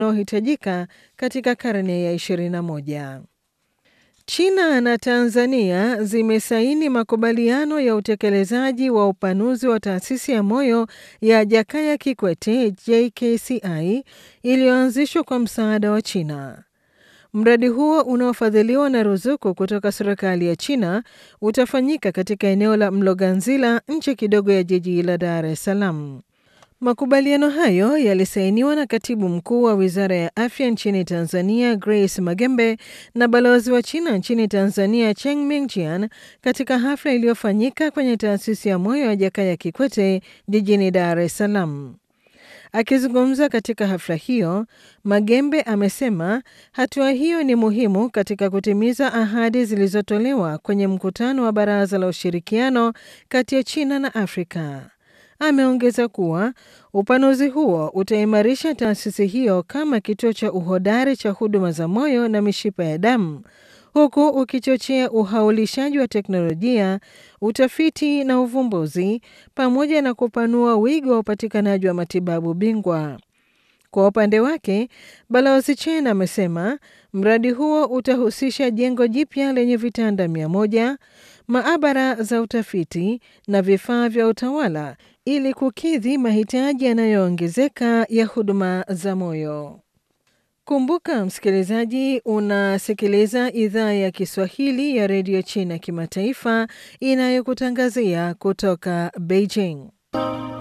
unaohitajika katika karne ya 21. China na Tanzania zimesaini makubaliano ya utekelezaji wa upanuzi wa taasisi ya moyo ya Jakaya Kikwete JKCI iliyoanzishwa kwa msaada wa China. Mradi huo unaofadhiliwa na ruzuku kutoka serikali ya China utafanyika katika eneo la Mloganzila nje kidogo ya jiji la Dar es Salaam. Makubaliano hayo yalisainiwa na katibu mkuu wa wizara ya afya nchini Tanzania, Grace Magembe, na balozi wa China nchini Tanzania, Cheng Mingjian, katika hafla iliyofanyika kwenye taasisi ya moyo ya Jakaya Kikwete jijini Dar es Salaam. Akizungumza katika hafla hiyo, Magembe amesema hatua hiyo ni muhimu katika kutimiza ahadi zilizotolewa kwenye mkutano wa Baraza la Ushirikiano kati ya China na Afrika. Ameongeza kuwa upanuzi huo utaimarisha taasisi hiyo kama kituo cha uhodari cha huduma za moyo na mishipa ya damu huku ukichochea uhaulishaji wa teknolojia, utafiti na uvumbuzi pamoja na kupanua wigo wa upatikanaji wa matibabu bingwa. Kwa upande wake, Balozi Chen amesema mradi huo utahusisha jengo jipya lenye vitanda mia moja, maabara za utafiti na vifaa vya utawala ili kukidhi mahitaji yanayoongezeka ya huduma za moyo. Kumbuka msikilizaji, unasikiliza idhaa ya Kiswahili ya redio China kimataifa inayokutangazia kutoka Beijing.